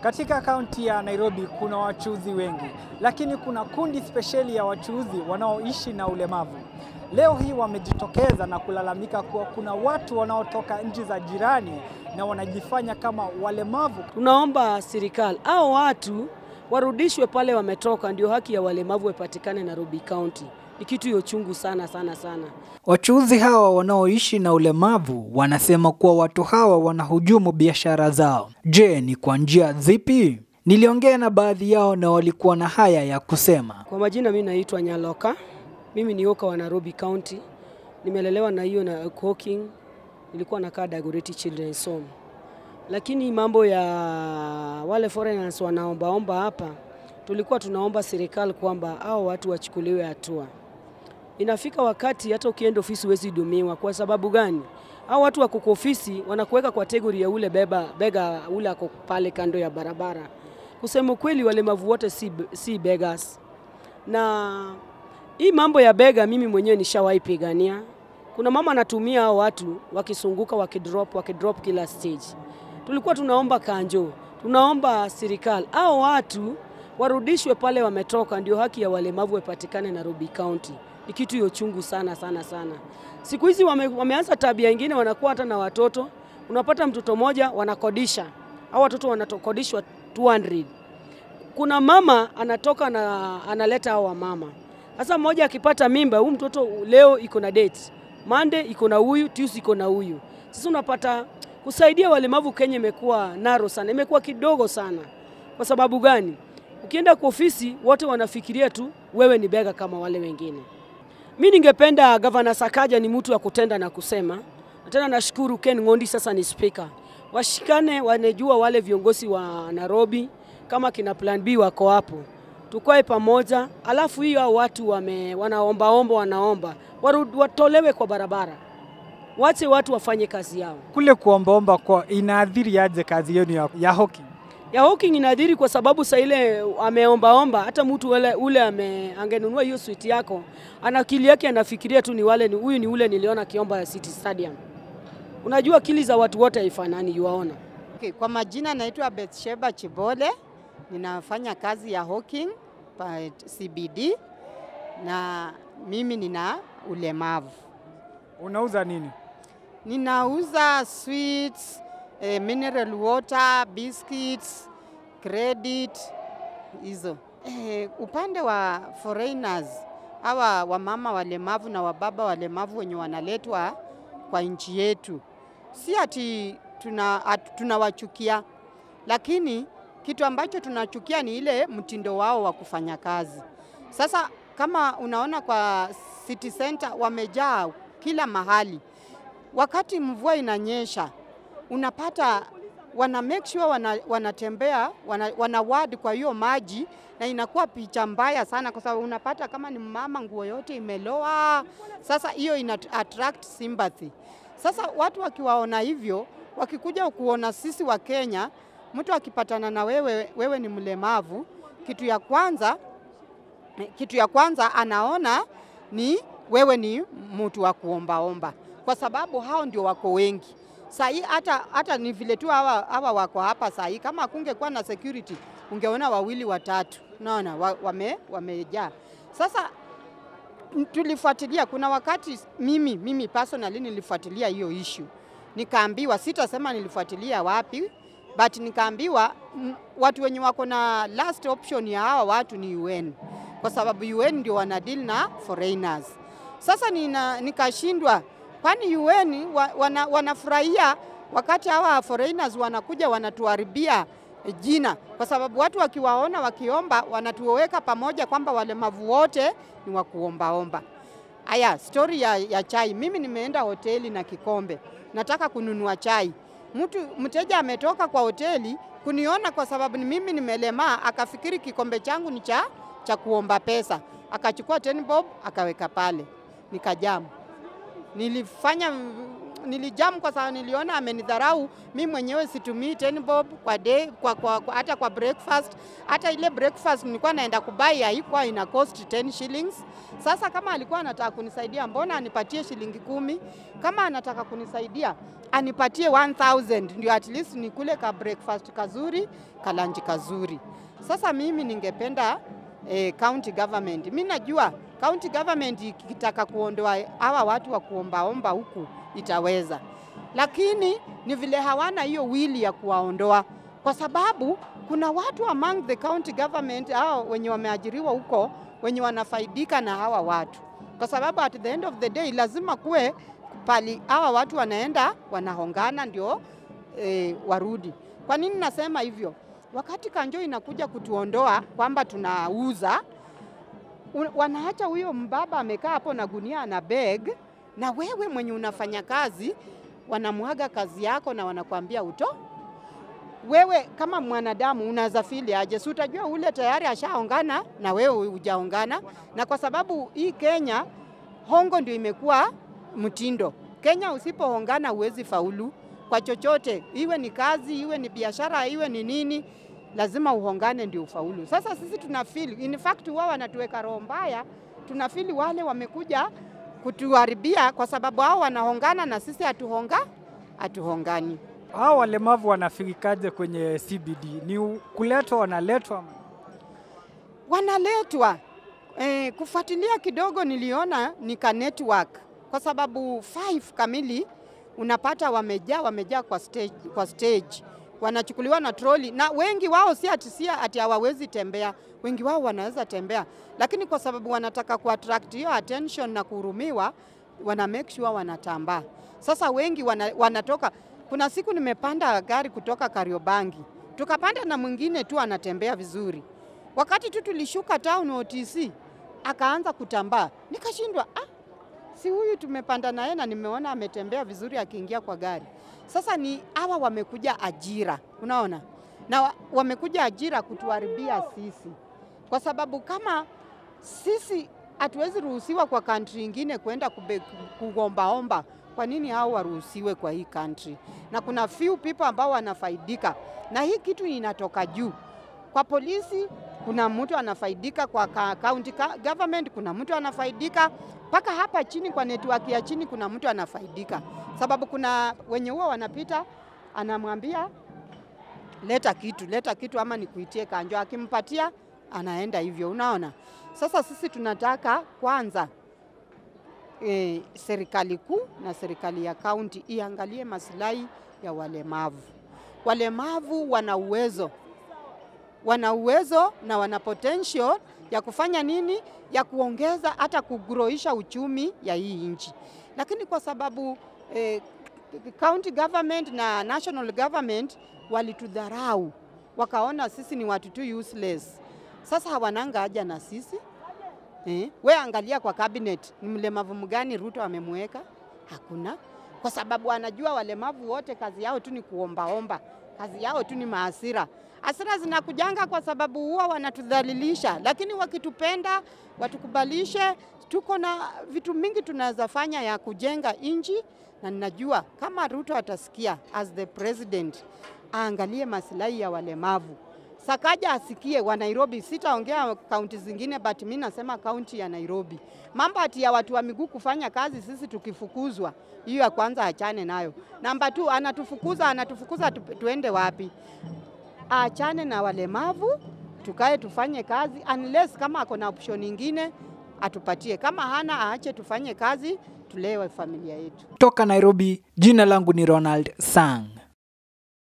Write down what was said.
Katika kaunti ya Nairobi kuna wachuuzi wengi, lakini kuna kundi spesheli ya wachuuzi wanaoishi na ulemavu. Leo hii wamejitokeza na kulalamika kuwa kuna watu wanaotoka nchi za jirani na wanajifanya kama walemavu. Tunaomba serikali au watu warudishwe pale wametoka, ndio haki ya walemavu ipatikane Nairobi County. Ni kitu hiyo chungu sana sana sana. Wachuuzi hawa wanaoishi na ulemavu wanasema kuwa watu hawa wanahujumu biashara zao. Je, ni kwa njia zipi? Niliongea na baadhi yao na walikuwa na haya ya kusema. Kwa majina, mimi naitwa Nyaloka, mimi ni oka wa Nairobi County, nimelelewa na hiyo na cooking, nilikuwa nakaa Dagoretti Children's Home, lakini mambo ya wale foreigners wanaombaomba hapa, tulikuwa tunaomba serikali kwamba hao watu wachukuliwe hatua. Inafika wakati hata ukienda ofisi huwezi hudumiwa. Kwa sababu gani? Hao watu wako kwa ofisi wanakuweka kwa kategori ya ule beba bega ule ako pale kando ya barabara. Kusema kweli, walemavu wote si, si beggars. Na hii mambo ya bega mimi mwenyewe nishawahi pigania. Kuna mama anatumia hao watu wakisunguka, wakidrop, wakidrop kila stage. Tulikuwa tunaomba kanjo, tunaomba serikali hao watu warudishwe pale wametoka, ndio haki ya walemavu ipatikane Nairobi County. Ni kitu hiyo chungu sana sana sana. Siku hizi wame, wameanza tabia ingine, wanakuwa hata na watoto. Unapata mtoto mmoja wanakodisha, au watoto wanakodishwa 200. Kuna mama anatoka na analeta hao wamama. Sasa mmoja akipata mimba, huyu mtoto leo iko na date, Monday iko na huyu, Tuesday iko na huyu. Sasa unapata kusaidia walemavu Kenya imekuwa naro sana, imekuwa kidogo sana. Kwa sababu gani? Ukienda kwa ofisi wote wanafikiria tu wewe ni bega kama wale wengine. Mi ningependa Gavana Sakaja ni mtu wa kutenda na kusema, na tena nashukuru Ken Ngondi sasa ni speaker, washikane, wanejua wale viongozi wa Nairobi kama kina Plan B wako hapo, tukae pamoja, alafu hiyo hao watu wame, wanaombaomba wanaomba warud, watolewe kwa barabara, wache watu wafanye kazi yao. Kule kuombaomba kwa inaathiri aje kazi yenu ya, ya hockey? ya hawking inadhiri kwa sababu saa ile ameombaomba, hata mtu ule, ule ame, angenunua hiyo switi yako, ana akili yake anafikiria tu ni wale ni huyu ni ule niliona kiomba ya City Stadium. Unajua akili za watu wote haifanani, yuwaona. Okay, kwa majina naitwa Betsheba Chibole, ninafanya kazi ya hawking pa CBD na mimi nina ulemavu. Unauza nini? Ninauza sweets, eh, mineral water, biscuits, credit hizo. Eh, upande wa foreigners hawa wamama walemavu na wababa walemavu wenye wanaletwa kwa nchi yetu, si ati tuna, at, tunawachukia, lakini kitu ambacho tunachukia ni ile mtindo wao wa kufanya kazi. Sasa kama unaona kwa city center wamejaa kila mahali, wakati mvua inanyesha unapata wana make sure wana, wanatembea wana, wana ward kwa hiyo maji na inakuwa picha mbaya sana, kwa sababu unapata kama ni mama nguo yote imeloa. Sasa hiyo ina attract sympathy. Sasa watu wakiwaona hivyo, wakikuja kuona sisi wa Kenya, mtu akipatana na wewe, wewe ni mlemavu, kitu ya kwanza kitu ya kwanza anaona ni wewe ni mtu wa kuombaomba, kwa sababu hao ndio wako wengi sahii. Hata, hata ni vile tu hawa, hawa wako hapa sahii, kama kungekuwa na security ungeona wawili watatu, naona wa, wame, wamejaa. Sasa tulifuatilia, kuna wakati mimi, mimi personally nilifuatilia hiyo issue, nikaambiwa, sitasema nilifuatilia wapi, but nikaambiwa watu wenye wako na last option ya hawa watu ni UN kwa sababu UN ndio wana deal na foreigners. Sasa nina, nikashindwa kwani UN wa, wana, wanafurahia wakati hawa foreigners wanakuja wanatuharibia jina, kwa sababu watu wakiwaona wakiomba wanatuweka pamoja kwamba walemavu wote ni wa kuombaomba. Aya, story ya, ya chai. Mimi nimeenda hoteli na kikombe, nataka kununua chai. Mtu mteja ametoka kwa hoteli kuniona kwa sababu ni mimi nimelemaa, akafikiri kikombe changu ni cha cha kuomba pesa, akachukua 10 bob akaweka pale, nikajamu. Nilifanya nilijam kwa sababu niliona amenidharau. Mi mwenyewe situmii 10 bob kwa day, kwa, kwa, kwa, hata kwa breakfast. Hata ile breakfast nilikuwa naenda kubai haikuwa ina cost 10 shillings. Sasa kama alikuwa anataka kunisaidia, mbona anipatie shilingi kumi? Kama anataka kunisaidia anipatie 1000 ndio at least nikule ka breakfast kazuri, kalanji kazuri. Sasa mimi ningependa eh, county government. Mi najua county government ikitaka kuondoa hawa watu wa kuombaomba huku itaweza, lakini ni vile hawana hiyo wili ya kuwaondoa, kwa sababu kuna watu among the county government hao wenye wameajiriwa huko wenye wanafaidika na hawa watu, kwa sababu at the end of the day lazima kuwe pali hawa watu wanaenda wanahongana ndio e, warudi. Kwa nini nasema hivyo? Wakati kanjo inakuja kutuondoa kwamba tunauza, un- wanaacha huyo mbaba amekaa hapo na gunia na beg, na wewe mwenye unafanya kazi wanamwaga kazi yako na wanakuambia uto wewe kama mwanadamu unaweza fili aje? Si utajua ule tayari ashaongana na wewe hujaongana, na kwa sababu hii Kenya hongo ndio imekuwa mtindo. Kenya usipohongana huwezi faulu kwa chochote, iwe ni kazi, iwe ni biashara, iwe ni nini, lazima uhongane ndio ufaulu. Sasa sisi tuna feel, in fact wao wanatuweka roho mbaya, tuna feel wale wamekuja kutuharibia kwa sababu hao wanahongana na sisi hatuhonga hatuhongani. Hao walemavu wanafikaje kwenye CBD? Ni u- kuletwa, wanaletwa? wanaletwa eh, kufuatilia kidogo, niliona ni ka network kwa sababu five kamili unapata wamejaa wamejaa kwa stage, kwa stage wanachukuliwa na troli, na wengi wao si ati si ati hawawezi tembea, wengi wao wanaweza tembea, lakini kwa sababu wanataka kuattract hiyo attention na kuhurumiwa, wana make sure wanatambaa. Sasa wengi wana, wanatoka. Kuna siku nimepanda gari kutoka Kariobangi, tukapanda na mwingine tu anatembea vizuri Wakati tu tulishuka town OTC akaanza kutambaa, nikashindwa ah, si huyu tumepanda naye na nimeona ametembea vizuri akiingia kwa gari. Sasa ni hawa wamekuja ajira, unaona, na wa- wamekuja ajira kutuharibia sisi, kwa sababu kama sisi hatuwezi ruhusiwa kwa country ingine kwenda kube- kugombaomba, kwa nini hao waruhusiwe kwa hii country? Na kuna few people ambao wanafaidika na hii kitu inatoka juu kwa polisi kuna mtu anafaidika, kwa ka- county ka- government kuna mtu anafaidika, mpaka hapa chini kwa network ya chini kuna mtu anafaidika, sababu kuna wenye huwa wanapita, anamwambia leta kitu, leta kitu ama nikuitie kanjo, akimpatia anaenda hivyo, unaona. Sasa sisi tunataka kwanza e, serikali kuu na serikali ya kaunti iangalie maslahi ya walemavu. Walemavu wana uwezo wana uwezo na wana potential ya kufanya nini, ya kuongeza hata kugroisha uchumi ya hii nchi, lakini kwa sababu eh, county government na national government walitudharau, wakaona sisi ni watu tu useless. Sasa hawananga haja na sisi eh. We angalia kwa cabinet, ni mlemavu mgani Ruto amemweka? Hakuna, kwa sababu anajua walemavu wote kazi yao tu ni kuombaomba, kazi yao tu ni maasira. Hasira zinakujanga kwa sababu huwa wanatudhalilisha, lakini wakitupenda, watukubalishe, tuko na vitu mingi tunaweza fanya ya kujenga nchi, na ninajua kama Ruto atasikia as the president, aangalie masilahi ya walemavu. Sakaja asikie wa Nairobi, sitaongea kaunti zingine, but mi nasema kaunti ya Nairobi. Mambo ati ya watu wa miguu kufanya kazi, sisi tukifukuzwa, hiyo ya kwanza achane nayo. Namba tu, anatufukuza anatufukuza, tu, tuende wapi? Achane na walemavu, tukae tufanye kazi, unless kama ako na option ingine atupatie, kama hana aache tufanye kazi, tulewe familia yetu. Toka Nairobi, jina langu ni Ronald Sang.